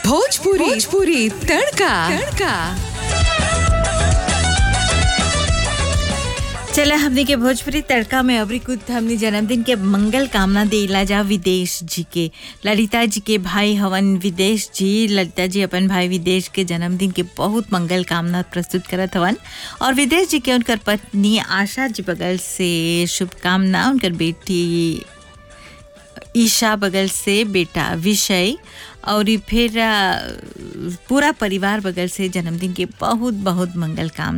भोजपुरी भोजपुरी तड़का तड़का चला हमने के भोजपुरी तड़का में अबरी कुछ हमने जन्मदिन के मंगल कामना देला जा विदेश जी के ललिता जी के भाई हवन विदेश जी ललिता जी अपन भाई विदेश के जन्मदिन के बहुत मंगल कामना प्रस्तुत करत हवन और विदेश जी के उनकर पत्नी आशा जी बगल से शुभकामना उनकर बेटी ईशा बगल से बेटा विषय और ई फिर अ, पूरा परिवार बगल से जन्मदिन के बहुत बहुत मंगल कामना